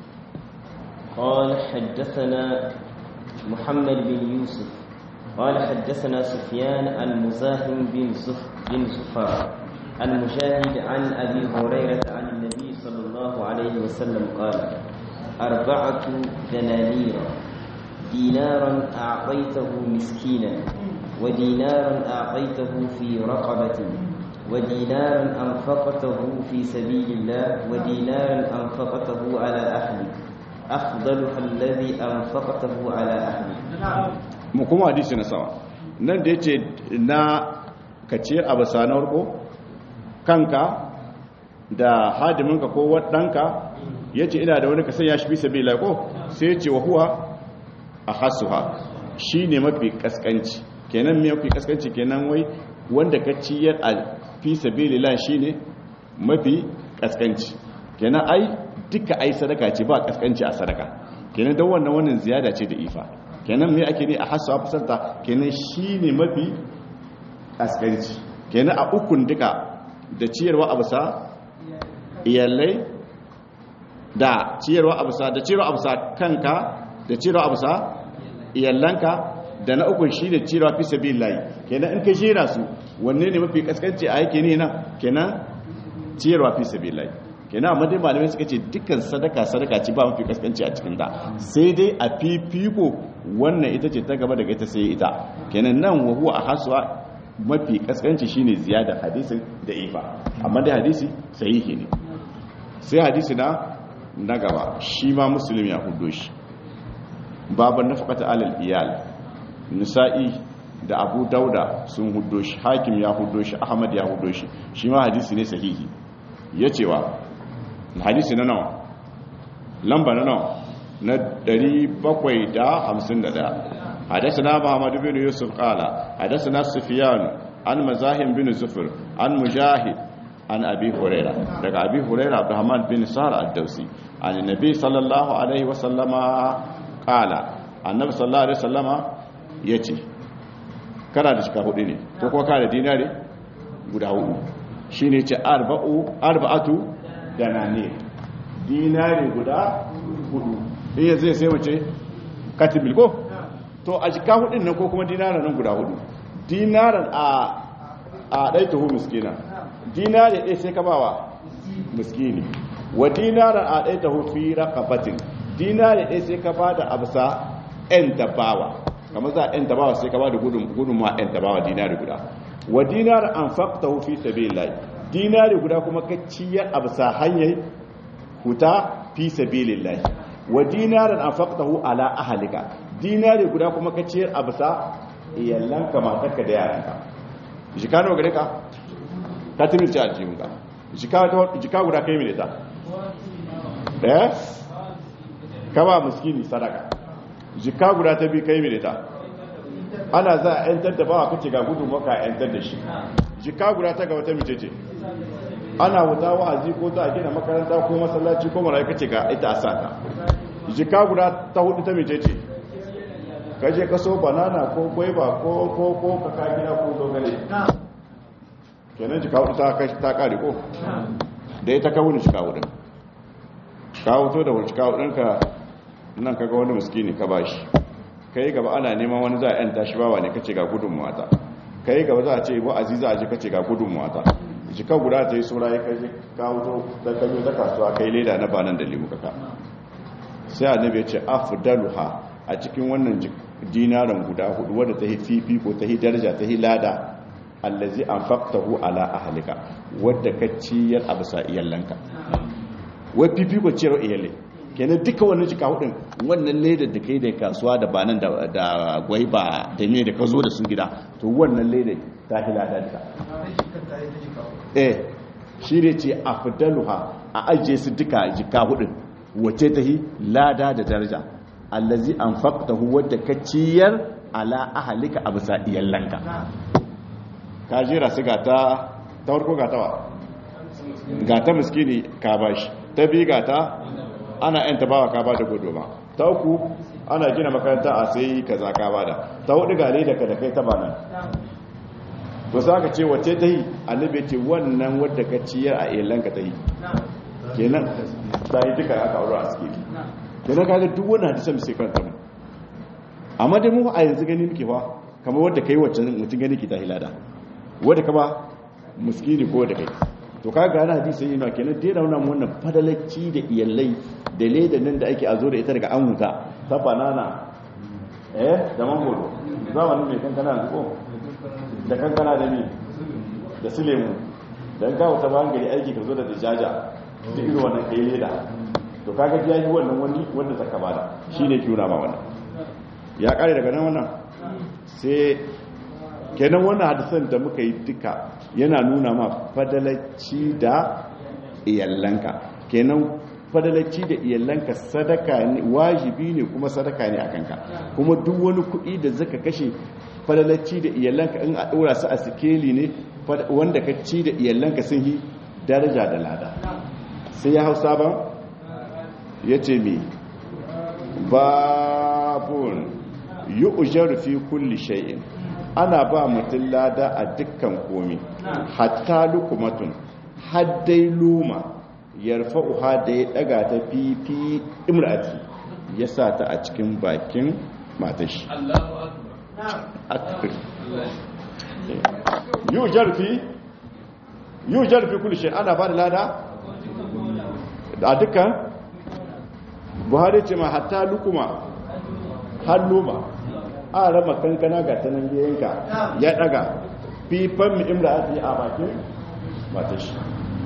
قال حدثنا محمد بن يوسف قال حدثنا سفيان عن مزاحم بن زف بن زفار عن مجاهد عن ابي هريره عن النبي صلى الله عليه وسلم قال اربعه دنانير دينارا اعطيته مسكينا ودينارا اعطيته في رقبه ودينارا انفقته في سبيل الله ودينارا انفقته على اهلك afdaluha alladhi anfaqtahu ala ahli mu kuma hadisi na sama nan da yace na kaciyar abasa na farko kanka da hadiminka ko wadanka yace ina da wani ka sanya shi fi sabila ko sai yace wa huwa ahasuha shine mafi kaskanci kenan me mafi kaskanci kenan wai wanda ka ciyar a fi sabilillah shine mafi kaskanci kenan ai duka ai sadaka ce ba kaskanci a sadaka kenan don wannan wannan ziyada ce da ifa kenan me ake ne a hasu a fasarta kenan shine mafi kaskanci kenan a ukun duka da ciyarwa a bisa iyalai da ciyarwa a bisa da ciyarwa a bisa kanka da ciyarwa a bisa iyalanka da na ukun shi da ciyarwa fi sabilillahi kenan in ka jera su wanne ne mafi kaskanci a yake ne nan kenan ciyarwa fi sabilillahi kenan amma dai malamai suka ce dukkan sadaka sadaka ce ba mafi kaskanci a cikin ta sai dai a fifiko wannan ita ce ta gaba daga ita sai ita kenan nan wa huwa ahaswa mafi kaskanci shine ziyada hadisin da ifa amma dai hadisi sahihi ne sai hadisi na na gaba shi ma muslim ya hudo shi baban nafaqata alal iyal nisa'i da abu dauda sun hudo shi hakim ya hudo shi ahmad ya hudo shi shi ma hadisi ne sahihi ya cewa hadisi na nawa lamba na nawa na 751 حدثنا محمد بن يوسف قال حدثنا سفيان عن مزاحم بن زفر عن مجاهد عن أبي هريرة لك أبي هريرة عبد الرحمن بن سار الدوسي عن النبي صلى الله عليه وسلم قال النبي صلى الله عليه وسلم يتي kana da shika hudu ne ko kuma kana da dinari guda hudu shine ce arba'u arba'atu danane dinari guda hudu iya zai sai mace katibil ko to a jika hudun nan ko kuma dinaran nan guda hudu dinaran a a ɗai tuhu miskina dinari ɗai sai ka bawa miskini wa dinaran a ɗai tuhu fi raqabatin dinari ɗai sai ka ba da absa ɗan dabawa kamar za a ɗan dabawa sai ka ba da gudun ma ɗan dabawa dinari guda wa dinaran an faqtahu fi sabilillah dinari guda kuma ka ciyar absa hanyar huta fi sabilillah wa dinaran an faqtahu ala ahlika dinari guda kuma ka ciyar a bisa iyalanka matarka da yaranka jika nawa gare ka ka tunin ci aljihunka jika guda kai mene ta ɗaya ka ba muskini sadaka jika guda ta bi kai mene ta ana za a yantar da bawa kace ga gudun maka a yantar da shi jika guda ta ga wata mace ce ana wuta wa'azi ko za a gina makaranta ko masallaci ko marayu kace ga ita a sata jika guda ta hudu ta mace ce kaje ka so banana ko gwaiba ko ko ko kaka gida ko dogale kenan jika hudu ta kashi ta kare ko da ita ka wuni cika hudun ka wuto da wani cika hudunka nan kaga wani miskini ka bashi kai gaba ana neman wani za a yanta shi bawa ne kace ga gudun mata kai gaba za a ce ba aziza a ji kace ga gudun mata jika guda ta yi sura ya kai ka wuto da ka zo ta kasuwa kai leda na banan da limu kaka sai annabi ya ce afdaluha a cikin wannan dinaran guda hudu wadda ta yi fifiko ta yi daraja ta yi lada allazi anfaqtahu ala ahlika wadda ka ciyar a bisa iyalanka wai fifiko ciyar iyalai kenan duka wannan jika hudun wannan ledar da kai da kasuwa da banan da da gwaiba da ne da ka zo da su gida to wannan ledar ta hi lada duka eh shi ne ce afdaluha a ajiye su duka jika hudun wace ta yi lada da daraja allazi anfaqtahu wadda ka ciyar ala ahlika a bisa iyalanka ka jira su gata ta farko gata wa gata miskini ka bashi ta bi gata ana yan tabawa ka bada guduma ta uku ana gina makaranta a sai kaza ka bada ta hudu gale da ka da kai ta banan to za ka ce wace ta yi annabi ce wannan wadda ka ciyar a iyalanka ta yi kenan ta yi duka aka aure a suke kenan kaga duk wani hadisan sai kan tamu amma dai mu a yanzu gani muke fa kamar wadda kai wacce mutum gani ki ta hilada wadda ka ba muskini ko wadda kai to kaga ana hadisi yana kenan dai rauna mu wannan fadalacci da iyalai da leda nan da ake azo da ita daga an huta ta banana eh da mangoro zamanin mai kankana da ko da kankana da ni da su lemu dan kawo ta bangare aiki ka zo da dajaja da irin wannan kai leda to kaga ya yi wannan wani wanda zaka bada shine kiuna ma wannan ya kare daga nan wannan sai kenan wannan hadisan da muka yi duka yana nuna ma fadalacci da iyallanka kenan fadalacci da iyallanka sadaka ne wajibi ne kuma sadaka ne a kanka kuma duk wani kuɗi da zaka kashe fadalacci da iyallanka in a ɗora su a sikeli ne wanda ka ci da iyallanka sun yi daraja da lada sai ya hau sabon ya ce mi babun yi ujar fi kulli shay'in ana ba mutum lada a dukkan komi hatta lukumatun haddai luma yarfa uha da ya daga ta fifi imrati ya sa ta a cikin bakin matashi yi ujar fi yi ujar fi kulli shay'in ana ba da lada a dukkan buhari ce ma hatta lukuma har luma a rama kankana ga ta nan yanka ya daga fifan mu imra a a bakin mata shi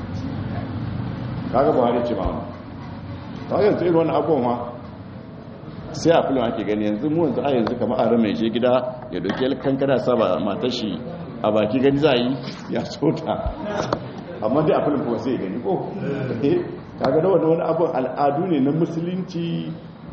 kaga buhari ce ma wani ta yanzu irin wani abubuwan ma sai a filin ake gani yanzu mu yanzu a yanzu kama a rama ya je gida ya doke kankana saba mata shi a baki gani za a yi ya sota amma dai a filin kuma sai gani ko kaga da wani abin al'adu ne na musulunci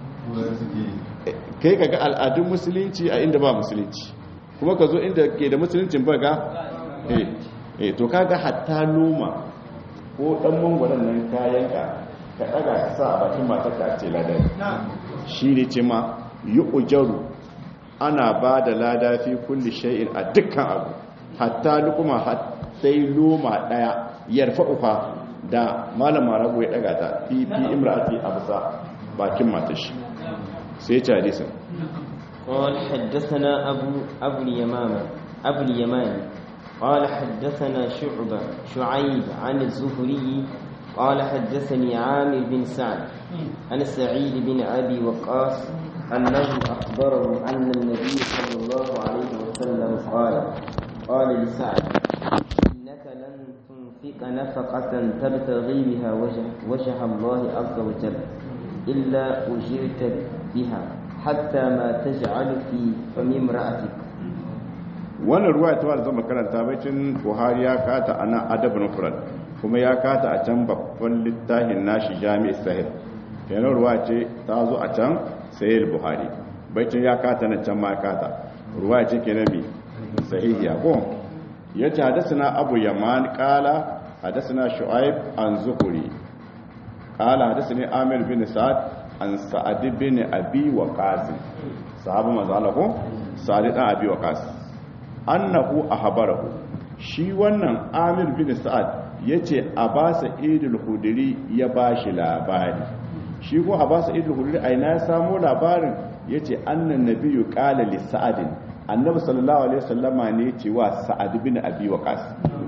kai kaga al'adun musulunci a inda ba musulunci kuma ka zo inda ke da musuluncin ba ga eh to kaga hatta noma ko dan mangwaron nan kayan ka ka daga ka sa a bakin matar ka ce ladan shi ne ce ma yi ujaru ana ba da lada fi kulli shay'in a dukkan abu hatta lukuma hatta loma daya yarfa ufa da malama rabu ya daga ta fi fi imra'ati a bisa bakin matashi sai ce hadisin قال حدثنا أبو أبو اليمامة أبو اليمان قال حدثنا شعبة شعيب عن الزهري قال حدثني عامر بن سعد عن سعيد بن أبي وقاص أنه أخبره أن النبي صلى الله عليه وسلم قال قال لسعد إنك لن تنفق نفقة تبتغي بها وجه, وجه الله عز وجل إلا أجرت بها حتى ما تجعل في فم امرأتك wannan ruwa ta wadda zama karanta bacin buhari ya kata a nan adab nufrat kuma ya kata a can babban littafin nashi jami'i sahil kenan ruwa ce ta zo a can sahil buhari bacin ya kata na can ma kata ruwa ce kenan bi sahihiya ko ya ce hadasana abu yaman kala hadasana shu'aib an zuhuri kala hadasani amir bin sa'ad an sa'ad bin abi waqas sahabu manzo ko sa'ad dan abi waqas annahu ahbarahu shi wannan amir bin sa'ad yace abasa idul hudri ya bashi labari shi ko abasa idul hudri aina ya samu labarin yace annan nabiyyu qala li sa'adin annabi sallallahu alaihi wasallama ne ce wa sa'ad bin abi waqas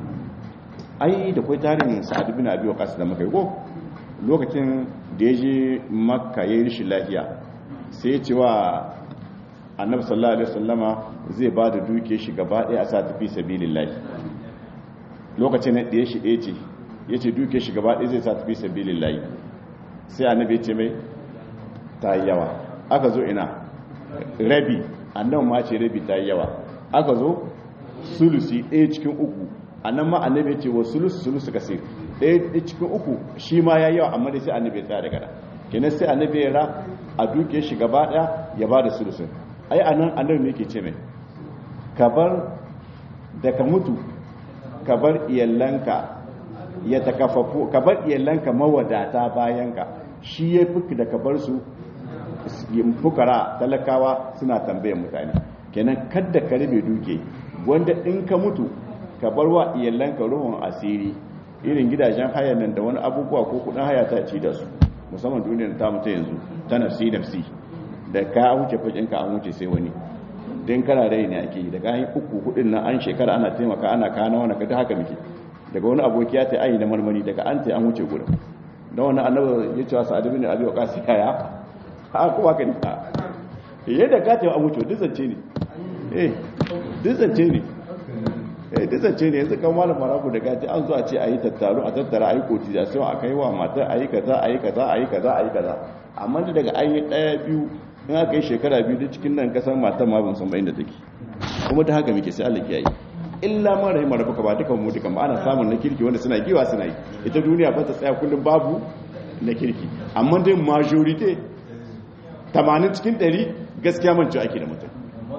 ai da kai tarihin sa'ad bin abi waqas da muka yi ko lokacin da ya je makka ya yi rishin lafiya sai ya ce wa annabi sallallahu alaihi wasallama zai ba da duke shi gaba ɗaya a sa tafi sabilillahi lokacin da ya shi ɗaya ce ya ce duke shi gaba ɗaya zai sa tafi sabilillahi sai annabi ya ce mai ta yi yawa aka zo ina rabi annan ma ce rabi ta yi yawa aka zo sulusi ɗaya cikin uku annan ma annabi ya ce wa sulusu sulusu kasir ɗaya cikin uku shi ma ya yawa amma dai sai annabi ya tsaya daga da kenan sai annabi ya ra a duke shi gaba ɗaya ya ba da sulusun ai anan annabi ne yake ce mai ka bar da ka mutu ka bar iyalanka ya takafafu ka bar iyalanka mawadata bayanka shi ya fi da ka bar su fukara talakawa suna tambayar mutane kenan kadda ka rabe duke wanda in ka mutu ka bar wa iyalanka ruhun asiri irin gidajen haya nan da wani abubuwa ko kudin haya ta ci da su musamman duniyar ta mutu yanzu ta nafsi nafsi da ka wuce fakinka an wuce sai wani don kana rai ne ake yi daga hanyar uku hudun nan an shekara ana taimaka ana kana wani kada haka muke daga wani aboki ya ta ayi na marmari daga an ta an wuce gurin don wani annabi ya cewa sa'adu bin abi waqas kaya a kuma ka nika yadda ka ta an wuce duk zance ne eh duk zance ne eh duk zance ne yanzu kan malam maraku da gaji an zo a ce a yi tattaro a tattara a yi cotisation a kai wa matar a yi kaza a yi kaza a yi kaza a yi kaza amma da daga an yi ɗaya biyu in aka yi shekara biyu duk cikin nan kasan matan ma ban san bayan da take kuma ta haka muke sai Allah ya yi illa ma rahima rabbuka ba dukan mu dukan ba ana samun na kirki wanda suna giwa suna yi ita duniya ba ta tsaya kullum babu na kirki amma dai majority 80 cikin 100 gaskiya man ci ake da mutum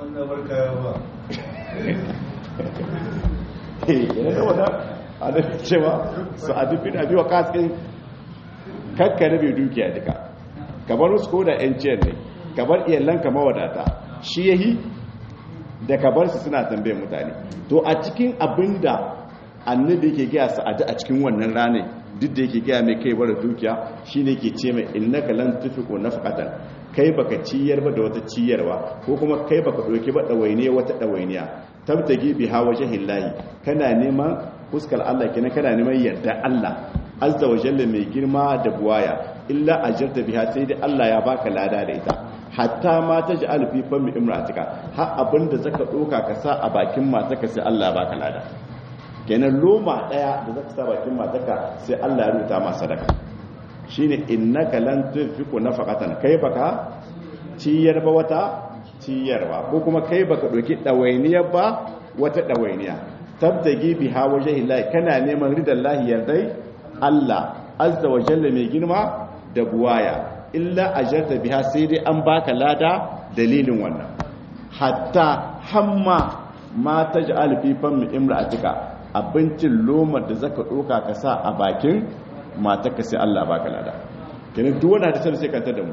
yana da wata a da cewa su a dubin abi wa kaskin kakkare bai dukiya duka kamar su ko da yanciyar ne kamar iyalanka mawadata shi yahi da kabar su suna tambayar mutane to a cikin abin da annabi yake gaya sa'adu a cikin wannan ranar duk da yake gaya mai kai bara dukiya shine ke ce mai innaka lan tufiqu nafqatan kai baka ciyar ba da wata ciyarwa ko kuma kai baka doke ba dawainiya wata dawainiya tabtagi biha wajhillahi kana neman fuskar Allah kenan kana neman yarda Allah azza wa jalla mai girma da buwaya illa ajarta biha sai dai Allah ya baka lada da ita hatta ma ta ji alfi fami imratika har abinda zaka doka ka sa a bakin mataka sai Allah ya baka lada kenan loma daya da zaka sa bakin mataka sai Allah ya rubuta ma sadaka shine innaka lan tunfiqu nafaqatan kai baka ciyar ba wata ciyarwa ko kuma kai baka doki dawainiya ba wata dawainiya tabtagi biha wajhi Allah kana neman ridallahi yardai Allah azza wa jalla mai girma da buwaya illa ajarta biha sai dai an baka lada dalilin wannan hatta hamma ma taj'al fi fam imra'atika abincin lomar da zaka doka ka sa a bakin matarka sai Allah baka lada kenan duk wanda da sai kantar da mu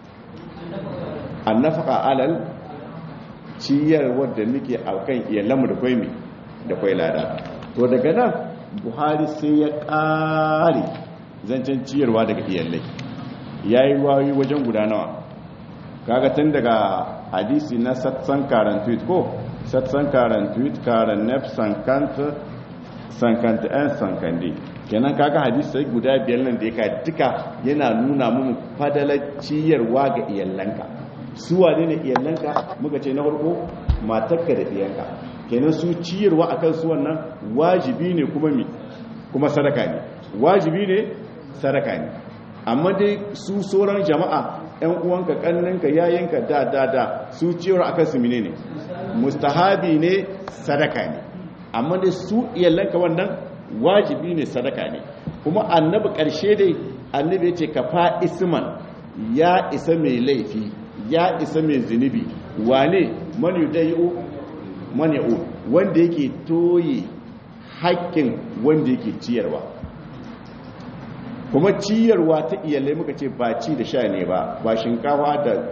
annafaqa alal ciyar wadda muke akan iyalanmu da kwai da kwai lada to daga nan buhari sai ya ƙare zancen ciyarwa daga iyalai ya yi wayoyi wajen guda nawa kaga tun daga hadisi na satsan karan tweet ko satsan karan tweet karan nef sankanta sankanta yan sankande kenan kaga hadisi sai guda biyar nan da ya ka duka yana nuna mun fadalar ciyarwa ga iyalanka su wane ne iyalanka muka ce na farko matarka da iyanka kenan su ciyarwa akan su wannan wajibi ne kuma mi kuma sadaka ne wajibi ne sadaka ne amma dai su sauran jama'a ‘yan uwanka ƙanninka yayinka da da da su ciyar akan su mine ne mustahabi ne sadaka ne amma dai su iyalanka wannan wajibi ne sadaka ne kuma annabi ƙarshe dai annabi ya ce ka fa isman ya isa mai laifi ya isa mai zunubi wane mani dai'u mani'u wanda yake toye haƙƙin wanda yake ciyarwa kuma ciyarwa ta iyalai muka ce ba ci da sha ne ba ba shinkawa da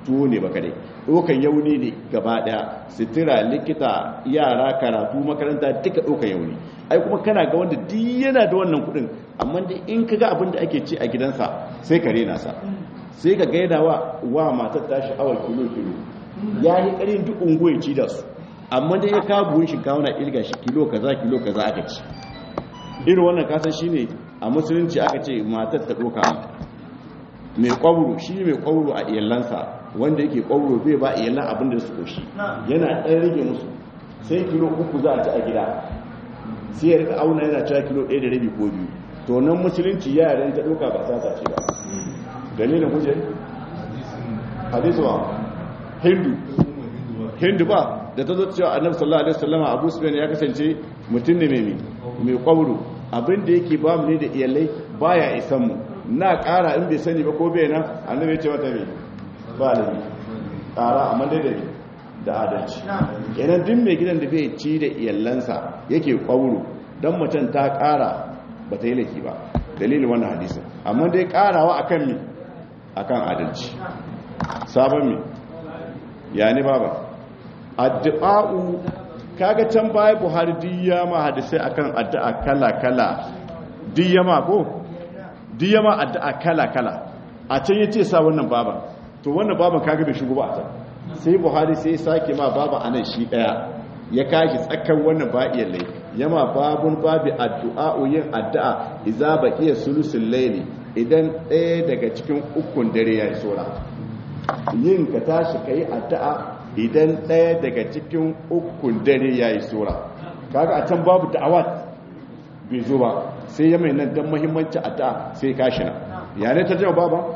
tuwo ne ba kadai ɗaukan yauni ne gaba ɗaya sitira likita yara karatu makaranta duka ɗaukan yauni ai kuma kana ga wanda duk yana da wannan kuɗin amma dai in ka ga abin da ake ci a gidansa sai ka rena sa sai ka gaida wa wa matar ta sha'awar kilo kilo ya yi ƙarin duk unguwa ci da su amma dai ya kawo buhun shinkawa na irga shi kilo kaza kilo kaza aka ci irin wannan kasan shine a musulunci aka ce matar ta ɗauka mai kwaburo shi mai kwaburo a iyalansa wanda yake kwaburo bai ba iyalan abin da su koshi yana ɗan rage musu sai kilo uku za a ci a gida sai ya rika auna yana cewa kilo ɗaya da rabi ko biyu to nan musulunci yaran ta ɗauka ba sa ce ba dalilin kuje hadisu ba hindu hindu ba da ta zo cewa annabi sallallahu alaihi wasallam abu sufyan ya kasance mutum ne mai mai kwaburo abin da yake ba mu ne da iyalai baya isan mu na ƙara in bai sani ba ko bai nan annabi ya ce mata mai ba lami ƙara amma dai da da adalci yanar duk mai gidan da bai ci da iyalansa yake ƙwauro don mutum ta ƙara ba ta yi laifi ba dalilin wannan hadisun amma dai ƙarawa akan mi akan adalci sabon mi ya ni baba addu'a'u kaga can baya buhari diyama hadisai akan addu'a kala-kala diyama ko diyama addu'a kala-kala a can yace sa wannan baban to wannan baban kaga bai shigo ba a can sai buhari sai sake ma baba anan shi daya ya kashi tsakan wannan ba iyalai yama babun babi addu'a yin addu'a idza baqiya sulusul layli idan ɗaya daga cikin ukun dare ya yi sora yin ka tashi kai addu'a idan ɗaya daga cikin ukun dare ya yi sora kaga a can babu da'awat bai zo ba sai ya mai nan don mahimmanci addu'a sai kashi na ya ne ta jama baba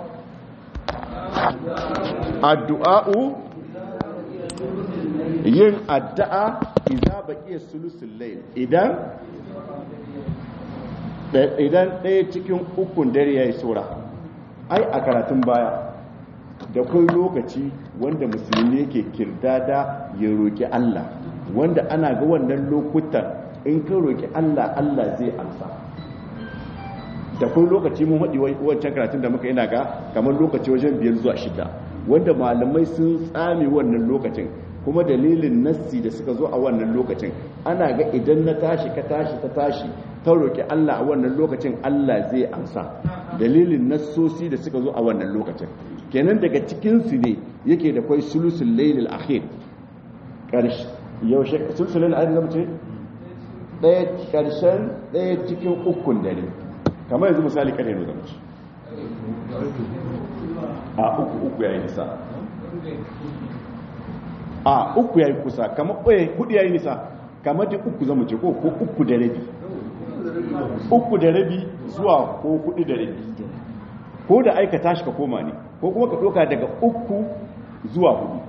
addu'a'u yin addu'a idan baƙi sulusun layl idan idan ɗaya cikin ukun dare ya yi sora ai a karatun baya da kai lokaci wanda musulmi yake kirdada ya roƙi Allah wanda ana ga wannan lokutan in ka roƙi Allah Allah zai amsa da kai lokaci mun haɗi wancan karatun da muka yana ga kamar lokaci wajen biyar zuwa shida wanda malamai sun tsame wannan lokacin kuma dalilin nassi da suka zo a wannan lokacin ana ga idan na tashi ka tashi ta tashi ta roƙi Allah a wannan lokacin Allah zai amsa dalilin nassosi da suka zo a wannan lokacin kenan daga cikinsu ne yake da kwai sulusul lailil akhir ƙarshe yaushe sulusul lailil akhir zama ce ɗaya ƙarshen ɗaya cikin ukun dare kamar yanzu misali ƙarfe ne zama ce a uku uku ya yi nisa a uku ya yi kusa kamar ɓoye hudu ya yi nisa kamar da uku zama ce ko uku da rabi uku da rabi zuwa ko hudu da rabi ko da aika tashi ka koma ne ko kuma ka ɗauka daga uku zuwa hudu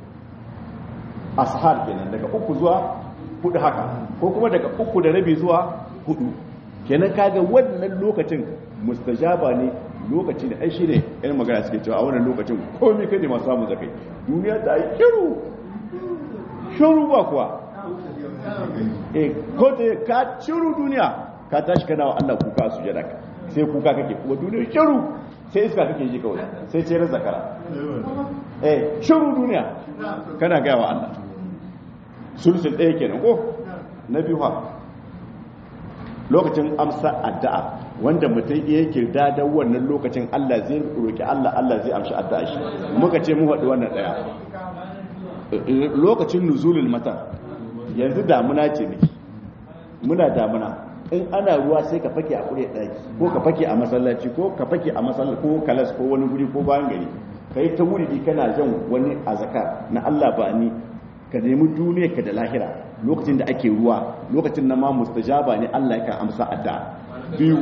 ashar kenan daga uku zuwa hudu haka ko kuma daga uku da rabi zuwa hudu kenan kaga wannan lokacin mustajaba ne lokaci da ai shine ɗan magana suke cewa a wannan lokacin komai kai ne masu samun zakai duniya ta yi shiru shiru ba kuwa eh ko da ka shiru duniya ka tashi kana wa Allah kuka su jada ka sai kuka kake kuma duniya shiru sai iska kake ji kawai sai ce ran zakara eh shiru duniya kana ga wa Allah sulsul ɗaya kenan ko na biyu ha lokacin amsa addu'a wanda mutum iya kirda da wannan lokacin Allah zai roki Allah Allah zai amshi addu'a shi muka ce mu haɗu wannan ɗaya lokacin nuzulul mata yanzu damuna ce miki muna damuna in ana ruwa sai ka fake a kure daki ko ka fake a masallaci ko ka fake a masallaci ko kalas ko wani guri ko bayan gari kai ta wuri kana jan wani azaka na Allah ba ni ka nemi duniya ka da lahira lokacin da ake ruwa lokacin na ma mustajaba ne Allah yakan amsa addu'a biyu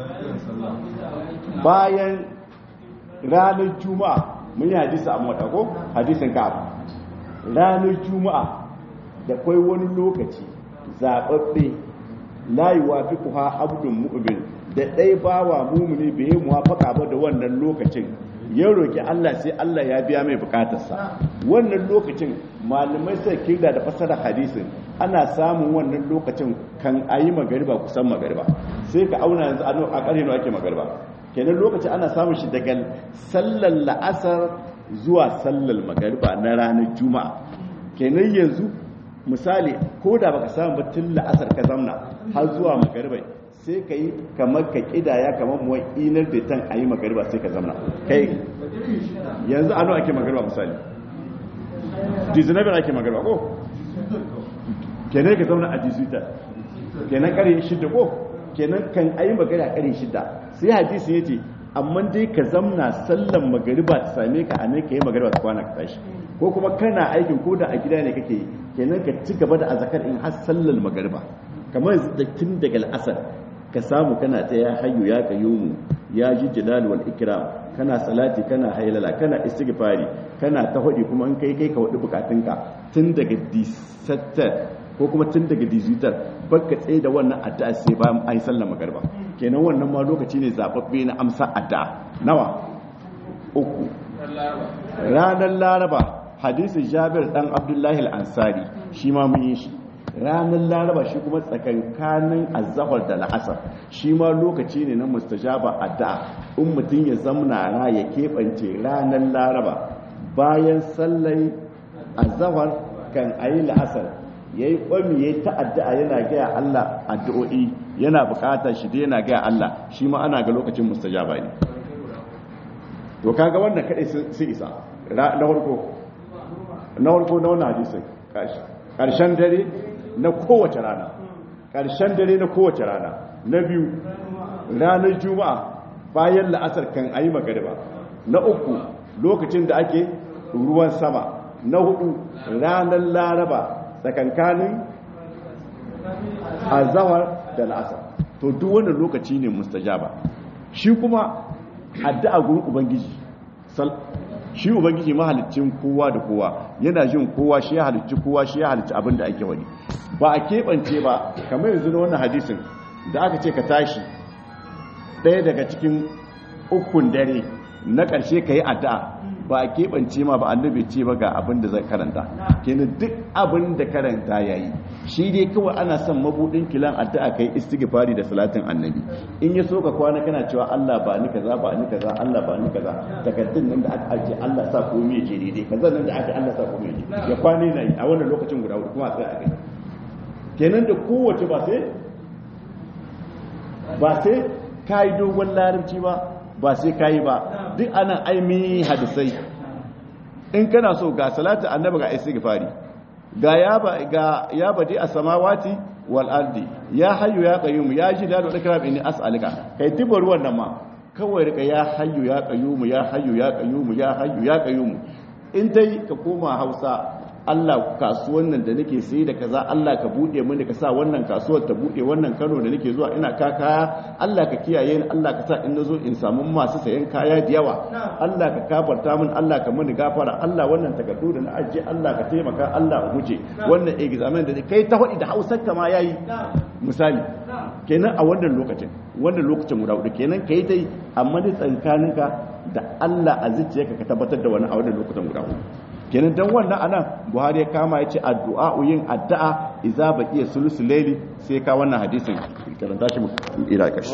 bayan ranar juma'a mun yi hadisi a mota ko hadisin ka ranar juma'a da kai wani lokaci zaɓaɓɓe layi wa fi kuwa abdun mu'min da ɗai bawa mumuni bai yi muwafaka ba da wannan lokacin ya roƙi Allah sai Allah ya biya mai bukatarsa wannan lokacin malamai sai kirda da fasara hadisin ana samun wannan lokacin kan ayi magariba kusan magariba sai ka auna yanzu a ƙarni ake magariba kenan lokacin ana samun shi daga sallar la'asar zuwa sallar magariba na ranar juma'a kenan yanzu misali ko da baka samu ba tun la'asar ka zamna har zuwa magariba sai ka yi kamar ka kidaya kamar muwan inar da tan a yi magariba sai ka zamna kai yanzu a ake magariba misali dizinabin ake magariba ko kenan ka zauna a dizuta kenan kare shidda ko kenan kan ayi magana kare shidda sai hadisi yace amma dai ka zamna sallan magariba ta same ka a ne ka yi magariba ta kwana ka tashi ko kuma kana aikin ko da a gida ne kake yi kenan ka ci gaba da azakar in har sallar magariba kamar da tun daga al'asar ka samu kana ta ya hayyu ya qayyumu ya ji jalal wal ikram kana salati kana haylala kana istighfari kana ta hudi kuma in kai kai ka wadi bukatunka tun daga disattar ko kuma tun daga digital baka tsaye da wannan addu'a sai bayan an yi sallar magariba kenan wannan ma lokaci ne zababbe na amsa addu'a nawa uku ranar laraba hadisin jabir dan abdullahi al-ansari shi ma mun yi shi ranar laraba shi kuma tsakankanin azahar da la'asar shi ma lokaci ne na mustajaba addu'a in mutum ya zamna ra ya keɓance ranar laraba bayan sallai azahar kan ayi la'asar ya yi ƙwami ya yi ta'adda'a yana gaya Allah addu'o'i yana buƙatar shi dai yana gaya Allah shi ma ana ga lokacin mustajaba ne to kaga wannan kaɗai sun isa na farko na farko na wannan hadisin ƙarshen dare na kowace rana ƙarshen dare na kowace rana na biyu ranar juma'a bayan la'asar kan ayi magariba na uku lokacin da ake ruwan sama na hudu ranar laraba tsakankanin azawar da la'asar to duk wannan lokaci ne mustajaba shi kuma addu'a gurin ubangiji shi ubangiji mahalicin kowa da kowa yana jin kowa shi ya halicci kowa shi ya halicci abin da ake wani ba a keɓance ba kamar yanzu na wannan hadisin da aka ce ka tashi ɗaya daga cikin ukun dare na ƙarshe ka yi addu'a ba a keɓance ma ba annabi ce ba ga abin da zai karanta kenan duk abin da karanta ya yi shi dai kawai ana son mabudin kilan addu'a kai istighfari da salatin annabi in ya so ka kwana kana cewa Allah ba ni kaza ba ni kaza Allah ba ni kaza takaddun nan da aka aje Allah sa komai ya je daidai kaza nan da aka Allah sa komai ya je ya kwane na yi a wannan lokacin guda hudu kuma sai a kai kenan da kowace ba sai ba sai kai dogon larabci ba ba sai kai ba duk anan aimi hadisai in kana so ga salatu annabi ga istighfari ga ya ba ga ya badi as-samawati wal ardi ya hayyu ya qayyum ya jidalu ikram inni as'aluka kai tibar wannan ma kawai rika ya hayyu ya qayyum ya hayyu ya qayyum ya hayyu ya qayyum in dai ka koma Hausa Allah kasuwan nan da nake sai da kaza Allah ka bude mini ka sa wannan kasuwar ta bude wannan Kano da nake zuwa ina ka kaya Allah ka kiyaye ni Allah ka sa in nazo in samu masu sayan kaya da yawa Allah ka kafarta min Allah ka mini gafara Allah wannan takardu da na ajiye Allah ka taimaka Allah guje wannan examen da kai ta hudi da Hausar ka ma yayi misali kenan a wannan lokacin wannan lokacin guda hudu kenan kai dai amma da tsankaninka da Allah a zuciyarka ka tabbatar da wani a wannan lokacin guda hudu kenan dan wannan anan buhari ya kama ya ce addu'a yin addu'a idza baqiya sulusul layli sai ka wannan hadisin karanta shi ila kashi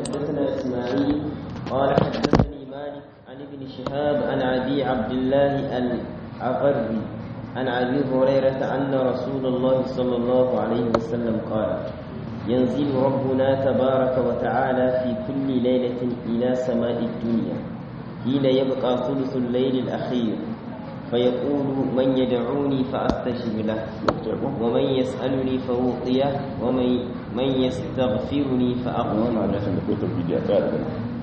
قال حدثني مالك عن ابن شهاب عن ابي عبد الله العغري عن ابي هريره ان رسول الله صلى الله عليه وسلم قال ينزل ربنا تبارك وتعالى في كل ليله الى سماء الدنيا حين يبقى ثلث الليل الاخير فيقول من يدعوني فأستجب له ومن يسألني فأعطيه ومن من يستغفرني فأغفر له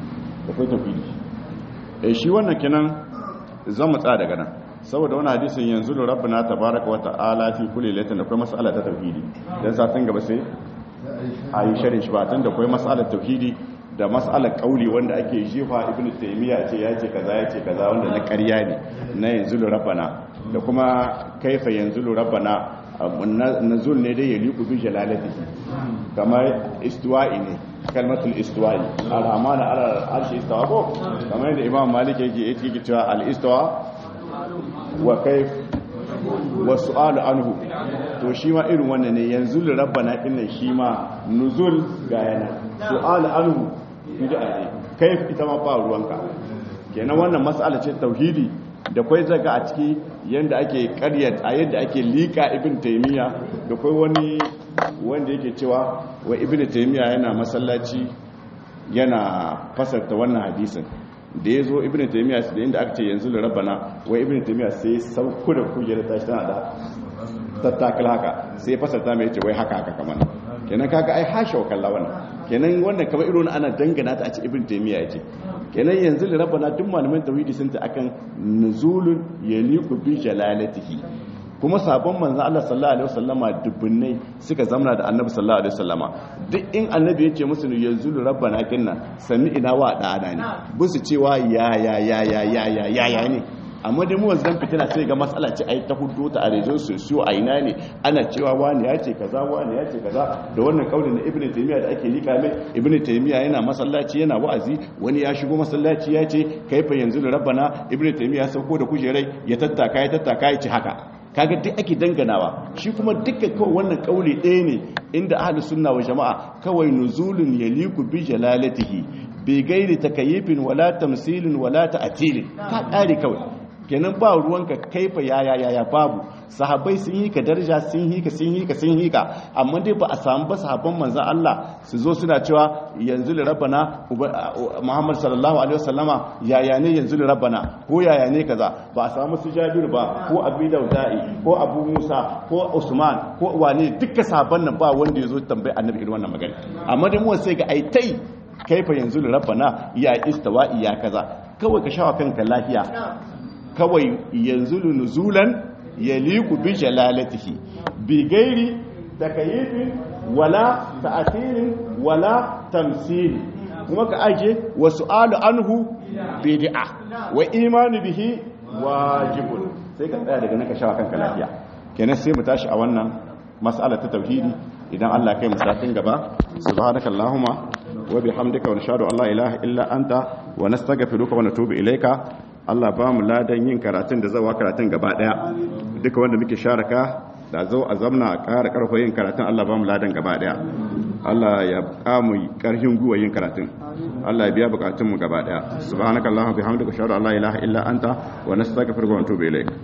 eh shi wannan kenan zan mu tsaya daga nan saboda wannan hadisin yanzu da rabbana tabaraka wa ta'ala fi kulli lailatin da kuma mas'ala ta tauhidi dan satin gaba sai a yi sharin shi ba tun da kuma mas'alar tauhidi da mas'alar kauli wanda ake jefa ibn taymiya ce ya ce kaza ya ce kaza wanda na ƙarya ne na yanzu rabbana da kuma kaifa yanzu rabbana nazul ne dai ya liku bi jalalatihi kamar istiwa'i ne kalmatul istiwa'i al-amana ala arshi istawa ko kamar yadda imam malik yake yake cewa al-istawa wa kayf wa su'alu anhu to shi ma irin wannan ne yanzu rabbana dinnan shi ma nuzul ga yana su'alu anhu bid'a ne kai ita ma ba ruwanka kenan wannan mas'ala ce tauhidi da kwai zaga a ciki yanda ake karyat a yadda ake lika ibn taymiya da kwai wani wanda yake cewa wa ibn taymiya yana masallaci yana fasarta wannan hadisin da ya zo ibn taymiya da inda aka ce yanzu da rabbana wai ibn taymiya sai sauko da kujera tashi tana da tattakal haka sai fasarta mai ce wai haka haka kamar kenan kaga ai hasha wa kalla wannan kenan wannan kamar irin ana dangana ta a ce ibn taymiya yace kenan yanzu da rabbana duk malaman tauhidi sun ta akan nuzulun yaliqu bi jalalatihi kuma sabon manzan Allah sallallahu alaihi wasallama dubbunai suka zamana da annabi sallallahu alaihi wasallama duk in annabi ya ce musu yanzu rabbana kinna sami ina wa da ana ne busu cewa ya ya ya ya ya ya ya ya ne amma dai mu wanzu dan fitina sai ga matsala ce ai ta hudu ta arejin su su a ina ne ana cewa wani ya ce kaza wani ya ce kaza da wannan kaulin na ibnu taymiya da ake lika mai ibnu taymiya yana masallaci yana wa'azi wani ya shigo masallaci ya ce kaifa yanzu rabbana ibnu taymiya sauko da kujerai ya tattaka ya tattaka ya ce haka kaga duk ake danganawa shi kuma duka kawai wannan kauli ɗaya ne inda ahlus sunna wa jama'a kawai nuzulun yaliku bi jalalatihi bi gairi takayyifin wala tamsilin wala ta'tilin ka kare kawai kenan ba ruwanka kaifa yaya yaya babu sahabbai sun yi ka daraja sun yi ka sun yi ka sun yi ka amma dai ba a samu ba sahabban manzon Allah su zo suna cewa yanzu li rabbana Muhammad sallallahu alaihi wasallama yaya ne yanzu li rabbana ko yaya ne kaza ba a samu su Jabir ba ko Abi Daudai ko Abu Musa ko Usman ko wane dukkan sahabban nan ba wanda yazo tambayi Annabi irin wannan magana amma dai mu sai ga aitai kaifa yanzu li rabbana ya istawa ya kaza kawai ka shawa kanka lafiya kawai yanzu nuzulan yaliku bi jalalatihi bi gairi takayyifin wala ta'athirin wala tamsil kuma ka aje wa su'alu anhu bid'a wa imanu bihi wajibun sai ka tsaya daga naka shawa kanka lafiya kenan sai mu tashi a wannan mas'ala ta tauhidi idan Allah kai mu satin gaba subhanakallahumma wa bihamdika wa nashhadu an la ilaha illa anta wa nastaghfiruka wa natubu ilayka Allah ba mu ladan yin karatun da zawa karatun gaba daya duka wanda muke sharaka da zo a zamna a ƙara ƙarfa yin karatun Allah ba mu ladan gaba daya Allah ya kamu ƙarfin guwa yin karatun Allah ya biya bukatun mu gaba daya subhanakallahumma bihamdika ashhadu an la ilaha illa anta wa nastaghfiruka wa natubu ilayk